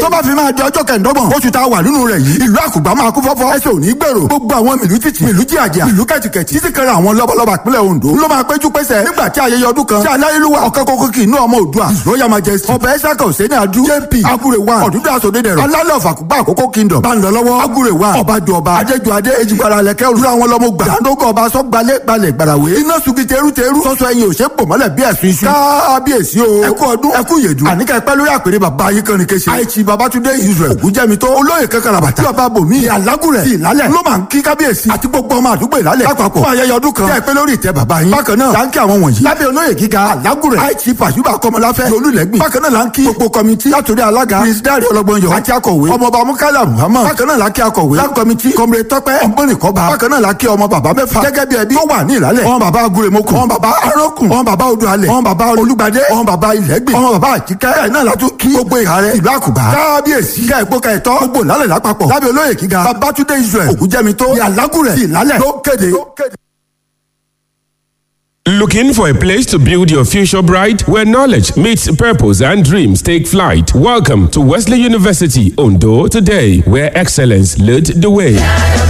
tó bá fi máa di ọjọ́ kẹ̀ndọ́gbọ̀n oṣù tá a wà nínú rẹ̀ yìí ìlú àkùgbà máa kú fọ́fọ́ ẹsẹ̀ ò ní gbèrò gbogbo àwọn mìlú títì mìlú jíàjà mìlú kẹ̀tìkẹ̀tì títí kan àwọn lọ́balọ́ba ìpínlẹ̀ Ondo ló máa péjú pésẹ̀ nígbà tí ayẹyẹ ọdún kan tí aláyélúwà ọ̀kẹ́ kókó kì í nú ọmọ Oòduà royal majesty ọbẹ̀ ẹ̀ṣákà òsèní adu jp agure wa ọ̀dúndà sọdẹ́dẹ̀rọ̀ alálẹ̀ ọ̀fàkùgbà àkókò kingdom bá ń lọ lọ́wọ́ agure wa ọba du ọba adéjú adé ejigbara lẹ̀kẹ́ olúra wọn lọ́mọ gbà dáńdógó ọba sọ́gbalẹ̀ gbalẹ̀ gbàràwé iná sugi teru teru sọ́sọ́ ẹyin òṣè pò mọ́lẹ̀ bí ẹ̀sùn iṣu kábíyèsí o ẹkú ọdún ẹkú yèdù àníkà ẹpẹ́ lórí àpèrè bàbá ayé kan ní kéṣe àìsí babatunde israel ògúnjẹmi tó olóyè kankan bàtà bàbá bòmí alágùrẹ̀ ìlálẹ̀ ló máa ń kí kábíyèsí àti gbogbo ọmọ àdúgbò ìlálẹ̀ lápapọ̀ fún ayẹyẹ ọdún kan tí ẹpẹ́ lórí ìtẹ́ bàbá yín bákan náà láńkì àwọn wọ̀nyí lábẹ́ olóyè gíga alágùrẹ̀ àìsí pàṣípà kọmọláfẹ́ olùlẹ́gbìn bákan náà láńkì gbogbo kọmitì látòrí alága prince dare ọlọgbọnyọ àti akọ̀wé ọmọọba mukala muhammad bákan náà láńkì akọ̀wé láńkì kọmitì kọmire tọpẹ ọgbọnìkọba bákan náà láńkì ọmọ bàbá mẹ́fà gẹ́gẹ́ bí ẹbí tó wà ní ìlálẹ̀ ọmọ bàbá aguremoko ọmọ bàbá arókùn ọmọ bàbá odùalẹ̀ ọmọ bàbá olùgbàdé ọmọ bàbá ilẹ̀gbìn ọmọ bàbá àjíkẹ́ ẹ̀ náà látún kí gbogbo ìhà rẹ̀ ìlú àkùbá kábíyèsí ká ẹ̀kọ́ ká ẹ̀tọ́ gbogbo ìlálẹ̀ lápapọ̀ lábẹ́ olóyè gíga babatunde israel ògúnjẹ́mi tó ìyàlágùrẹ̀ ìlálẹ̀ ló kéde. Looking for a place to build your future bright where knowledge meets purpose and dreams take flight? Welcome to Wesley University Ondo today, where excellence leads the way.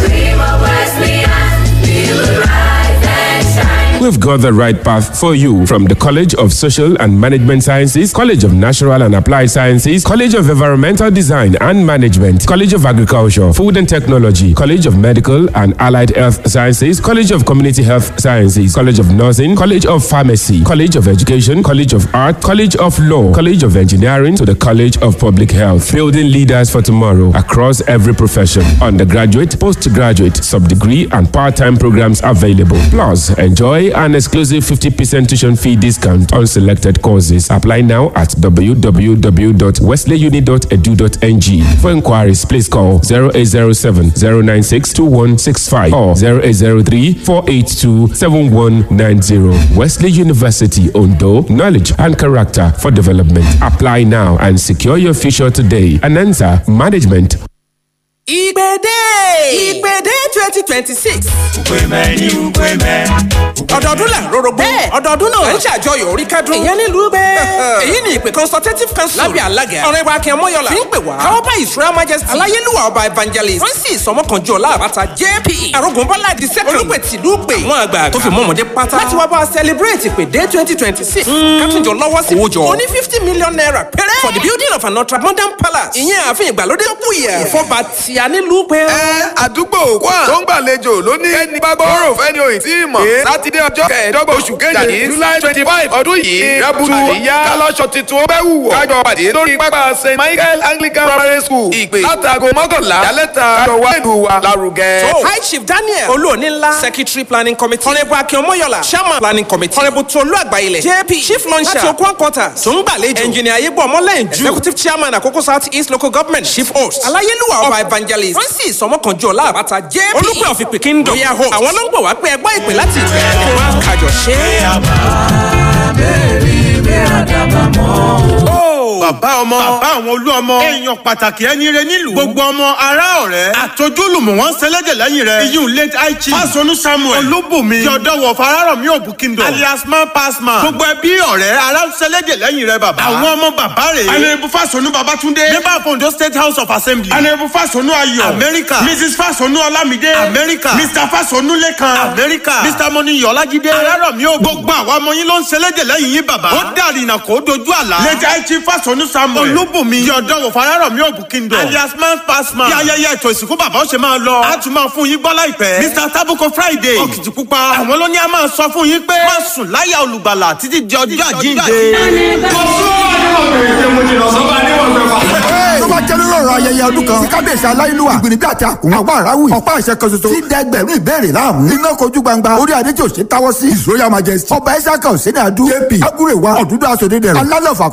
We've got the right path for you from the College of Social and Management Sciences, College of Natural and Applied Sciences, College of Environmental Design and Management, College of Agriculture, Food and Technology, College of Medical and Allied Health Sciences, College of Community Health Sciences, College of Nursing, College of Pharmacy, College of Education, College of Art, College of Law, College of Engineering to the College of Public Health, building leaders for tomorrow across every profession. Undergraduate, postgraduate, sub-degree and part-time programs available. Plus, enjoy an exclusive 50% tuition fee discount on selected courses. Apply now at www.wesleyuni.edu.ng. For inquiries, please call 0807 096 2165 or 0803 482 7190. Wesley University Ondo, knowledge and character for development. Apply now and secure your future today. Anansa Management. ìgbèdè ìgbèdè twenty twenty six. ukweme ní ukweme. ọdọọdún là ń rorogbo. bẹ́ẹ̀ ọdọọdún náà ń ṣàjọyọ̀ orí kádùn. ìyẹn nílùú bẹ́ẹ̀. èyí ni ìpè consultative council. lábẹ́ alága ọ̀rẹ́ wa kí ẹ mọ́yọ̀lá. fi ń pè wá. káwọ́ bá israel majesty. aláyélúwà ọba evangelist. francis ọmọkànjọ ọláàbàtà jp. arógunbọ́lá di second. olùpẹ̀ tìlú pè. àwọn àgbà tó fi mọ́mọdé pátá. láti wá bá a celebrate ìpèdè twenty twenty six. kátìjọ lọ́wọ́ sí. owó jọ. ó ní fifty million naira péré. for the building of an ultra modern palace. ìyẹn ààfin ìgbàlódé tó kù yẹ. ìfọba tí a nílùú pé. ẹ àdúgbò kwá tó ń gbàlejò ló ní ẹni bá gbọ́rọ̀ fẹ́ni òyìn tí mọ̀. pé sátidé ọjọ́ kẹẹ̀ẹ́dọ́gbọ̀n oṣù kejì july twenty five ọdún yìí rẹ́bùtù ìyá kálọ́ṣọ tuntun ó bẹ́ wùwọ̀. kájọ pàdé lórí pápá st michael anglican primary school ìpè látago mọ́kànlá yálẹ́ta kájọ wá ìlú wa lárugẹ. So, High Chief Daniel Olúonílá Secretary Planning Committee Honourable Akin Omoyola Chairman Planning Committee Honourable Tolu Agbayilẹ̀ JP Chief Launcher láti Okun Quarters tó ń gbàlejò Engineer Ayégbọ́ Ọmọlẹ́yìn Ju Executive Chairman Àkókò South East Local Government Chief Host Aláyélúwà Ọba Evangelist Francis Ọmọkànjọ́ Láàbàtà JP Olúpẹ̀ of Ìpè Kingdom Royal Host àwọn ló ń gbọ̀ wá pé ẹgbọ́ ìpè láti ìpè kí wọ́n kájọ ṣe é. bàbá ọmọ bàbá àwọn olú ọmọ èèyàn pàtàkì ẹni rẹ nílùú gbogbo ọmọ ará ọ̀rẹ́ àtọ́júlùmọ̀ wọn sẹlẹ̀dẹ̀ lẹ́yìn rẹ̀ iyún late aichi fásọnù samuel olúbùnmi yọ̀dọ̀wọ̀ fararọ̀mí òbú kingdom alias man pass man gbogbo ẹbí ọ̀rẹ́ ará sẹlẹ̀dẹ̀ lẹ́yìn rẹ̀ bàbá àwọn ọmọ bàbá rẹ̀ anayebu fásọnù babatunde member of ondo state house of assembly anayebu fásọnù ayọ̀ america mrs fásọnù ọlámídé america mr fásọnù lẹ́kan america mr mọ́níyọ̀ ọlájídé arárọ̀mí òbú gbogbo àwọn ọmọ yín ló ń sẹlẹ̀dẹ̀ lẹ́yìn yín bàbá ó dàrí ìnà kó dojú àlá late aichi fásọnù samuel olúbùnmi yọ̀dọ̀wọ̀ fararọ̀mí òbú kingdom alias man pass man bí ayẹyẹ ètò ìsìnkú bàbá ó ṣe máa lọ a tún máa fún yín gbọ́ láìpẹ́ mr tabuko friday òkìtìpupa àwọn ló ní a máa sọ fún yín pé má sùn láyà olùgbàlà títí di ọjọ́ àjíǹde. tó bá jẹ́ lórí ọ̀rọ̀ ayẹyẹ ọdún kan tí kábíyèsí aláìlúwà ìgbìnibí àti àkùn àgbà àráwì ọ̀pá àṣẹ kan ṣoṣo tí dẹgbẹ̀rún ìbéèrè láàmú iná kojú gbangba orí adé tí ò ṣe táwọ́ sí his royal majesty ọba ẹ̀ṣákà òsínà adu jp agúrèwà ọ̀dúndún aṣòdì dẹ̀rẹ̀ alálọ̀fà